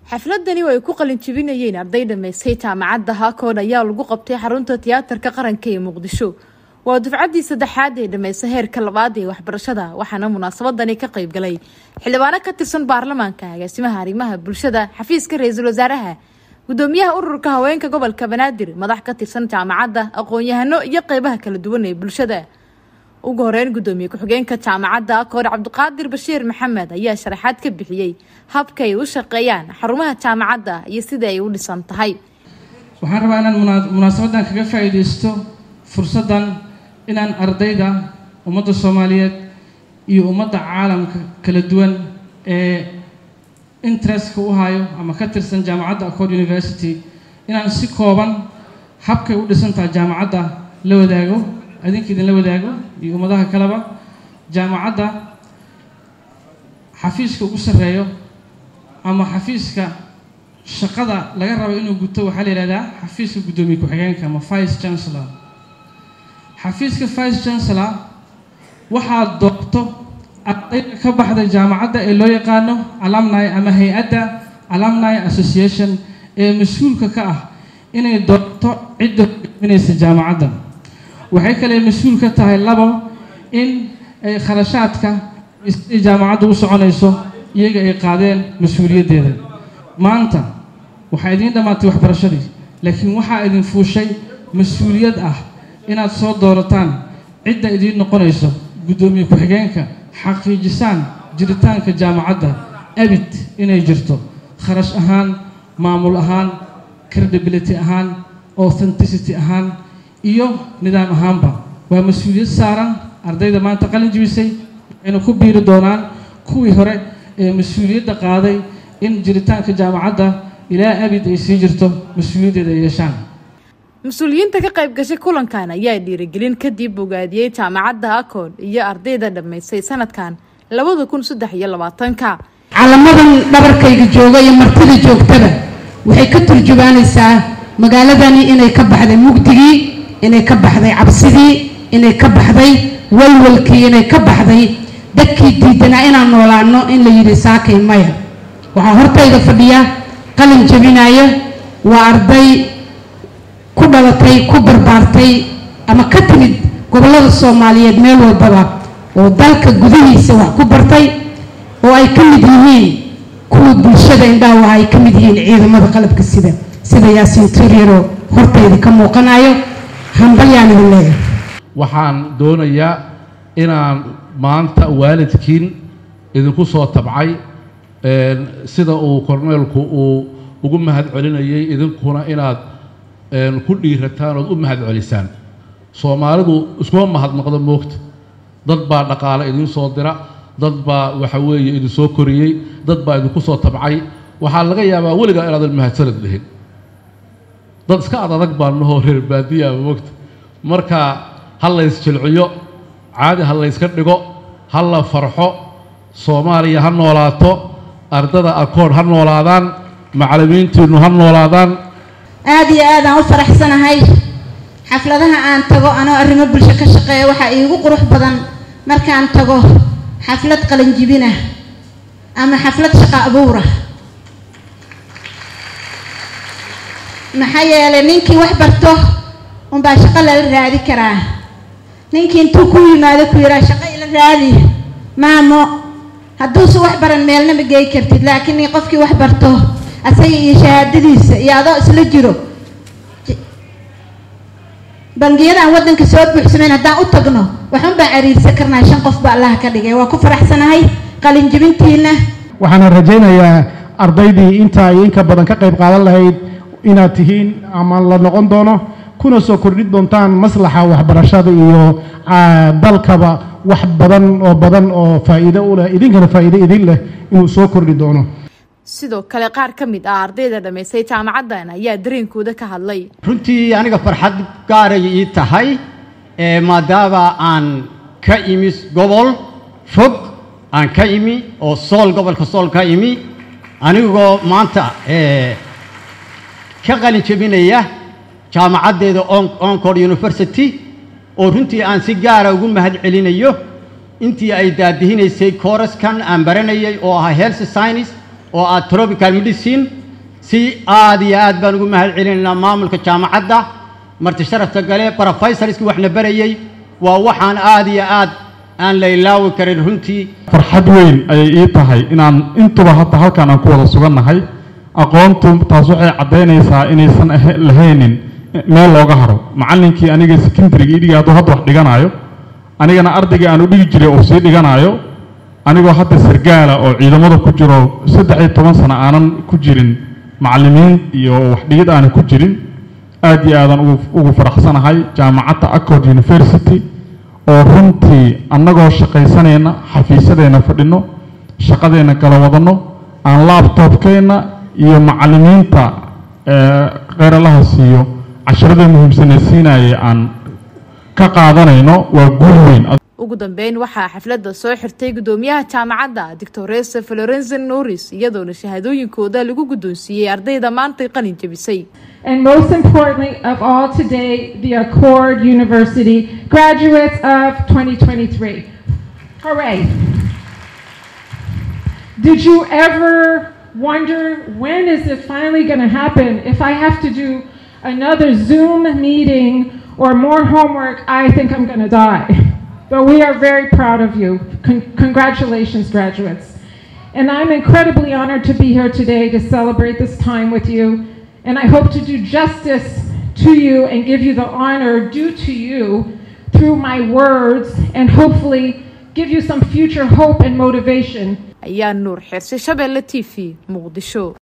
xafladani oo ay ku qalin jebinayeen arday dhammaystay jaamacadda haakoon ayaa lagu qabtay xarunta tiyaatarka qaranka ee muqdisho waa dufcaddii saddexaad ee dhammaysta heerka labaad ee waxbarashada waxaana munaasabadani ka qayb galay xildhibaano ka tirsan baarlamaanka agaasimaha arrimaha bulshada xafiiska ra-iisul wasaaraha gudoomiyaha ururka haweenka gobolka banaadir madax ka tirsan jaamacadda aqoon-yahano iyo qeybaha kala duwan ee bulshada ugu horeyn gudoomiye ku-xigeenka jaamacadda akoor cabdiqaadir bashiir maxamed ayaa sharaxaad ka bixiyey habka ay u shaqeeyaan xarumaha jaamacadda iyo sida ay u dhisan tahay waxaan rabaa inaan munaasabadan kaga faa-iideysto fursaddan inaan ardayda ummadda soomaaliyeed iyo ummadda caalamka kala duwan ee interestka u hayo ama ka tirsan jaamacadda accord university inaan si kooban habkay u dhisan tahay jaamacadda la wadaago adinka idinla wadaago iyo ummadaha kaleba jaamacadda xafiiska ugu sarreeyo ama xafiiska shaqada laga rabo inuu guto waxaa la yihahdaa xafiiska guddoomiye ku-xigeenka ama vice chancellor xafiiska vice chancellor waxaad doorto ardayda ka baxda jaamacadda ee loo yaqaano alumni ama hay-adda alumni association ee mas-uulka ka ah inay doorto cidda hogaminaysa jaamacadda waxay kale mas-uul ka tahay labo in ay kharashaadka siday jaamacadda u soconayso iyaga ay qaadeen mas-uuliyaddeeda maanta waxaa idiin dhammaatay waxbarashadii laakiin waxaa idin fuushay mas-uuliyad ah inaad soo doorataan cidda idiin noqonayso guddoomiye ku-xigeenka xaqiijisaan jiritaanka jaamacadda abid inay jirto kharash ahaan maamul ahaan credibility ahaan authenticity ahaan iyo nidaam ahaanba waa mas-uuliyad saaran ardayda maanta qalin jibisay waxayna ku biiri doonaan kuwii hore ee mas-uuliyadda qaaday in jiritaanka jaamacadda ilaa abid ay sii jirto mas-uuliyaddeeda ay yeeshaan mas-uuliyiinta ka qayb gashay kulankan ayaa dhiirigelin kadib bogaadiyey jaamacadda akood iyo ardayda dhammaystay sanadkan labada kun saddex iyo labaatanka calamadan dhabarkayga jooga iyo martida joogtada waxay ka turjubaanaysaa magaaladani inay ka baxday mugdigii inay ka baxday cabsidii inay ka baxday walwalkii inay ka baxday dadkii diidanaa inaan noolaano in la yidhi saakay maya waxaa hortayda fadhiya qalin jabinaya waa arday ku dhalatay ku barbaartay ama ka timid gobollada soomaaliyeed meel walbaba oo dalka gudihiisa wax ku bartay oo ay ka mid yihiin kuwa bulshada indhaawaha ay ka mid yihiin ciidamada qalabka sida sida yaasiin turyaro hortayda ka muuqanayo hambalyaan idin leeyahay waxaan doonayaa inaan maanta waalidkiin idinku soo tabcay sida uu korneelku uu ugu mahad celinayay idinkuna inaad ku dhiirataan ood u mahad celisaan soomaalidu iskuma mahadnaqdo moogta dad baa dhaqaale idiin soo dira dad baa waxa weeye idin soo koriyey dad baa idinku soo tabcay waxaa laga yaabaa weligaa inaadan mahadsanad dhihin dad iska ad adag baa nahoo reer baadiyaa moogta marka ha lays jilciyo caadi ha layska dhigo ha la farxo soomaaliya ha noolaato ardada akoon ha noolaadaan macallimiintiinnu ha noolaadaan aada iyo aad aan u faraxsanahay xafladaha aan tago anoo arrimo bulsho ka shaqeeya waxaa iigu qurux badan markaan tago xaflad qalanjibinah ama xaflad shaqo abuurah maxaa yeelay ninkii wax barto unbaa shaqo lala raadi karaa ninkii intuu ku yimaado ku yihaa shaqo ila raadi maamo hadduusa wax baran meelna ma geey kartid laakiin qofkii wax barto asaga iyo shahaadadiisa iyo adoo isla jiro bangiyadaan waddanka soo buuxsamayn haddaan u tagno waxun baan cariirsan karnaa shan qof ba allaha ka dhigay waa ku faraxsanahay qalin jibintiina waxaana rajaynayaa ardaydii inta ay inka badan ka qayb qaadan lahayd inaad tihiin ama la noqon doono kuna soo kordhin doontaan maslaxa waxbarashada iyo dalkaba wax badan oo badan oo faa'iido u leh idinkana faa'iido idin leh inuu soo kordhi doono sidoo kale qaar ka mid ah ardayda dhammaystay jaamacaddan ayaa dareenkooda ka hadlay runtii aniga farxad gaaray ii tahay maadaama aan ka imi gobol fog aan ka imi oo sool gobolka sool ka imi anigoo maanta ka qalin jebinaya jaamacaddeeda oncor university oo runtii aan si gaara ugu mahad celinayo intii ay daadihinaysay kooraskan aan baranayay oo ahaa health science oo ah tropical medicine si aad iyo aad baan ugu mahad celinaynaa maamulka jaamacadda marti sharafta gale brofesorskii waxna barayey waa waxaan aad iyo aad aan la ilaawi karin runtii farxad weyn ayay ii tahay inaan intuba hadda halkan aan ku wada sugannahay aqoontu taas waxay caddaynaysaa inaysan ahe- lahaynin meel looga haro macallinkii aniga secondariga ii dhigay hadduu hadda wax dhiganaayo anigana ardaygii aan u dhigi jiray oo sii dhiganaayo anigoo hadda sargaala oo ciidamada ku jiro saddex iyo toban sano aanan ku jirin macallimiin iyo wax dhigid aanan ku jirin aad iyo aadan ugu ugu faraxsanahay jaamacadda accord university oo runtii annagoo shaqaysanayna xafiisyadeenna fadhino shaqadeenna kala wadanno aan laabtoobkeenna iyo macallimiinta ee kheyralaha siiyo casharada muhiimsane siinaya aan ka qaadanayno waa guul weyn ugu dambeyn waxaa xafladda soo xirtay gudoomiyaha jaamacadda doctoresa florenzen norris iyadoona shahaadooyinkooda lagu guddoonsiiyey ardayda maantay qalin jebisay And most importantly of all today, the Accord University graduates of 2023. Hooray! Did you ever wonder when is it finally going to happen? If I have to do another Zoom meeting or more homework, I think I'm going to die. But we are very proud of you. Con- congratulations, graduates. And I'm incredibly honored to be here today to celebrate this time with you. And I hope to do justice to you and give you the honor due to you through my words and hopefully give you some future hope and motivation ayaa nuur xirsi shabeelle t v muqdisho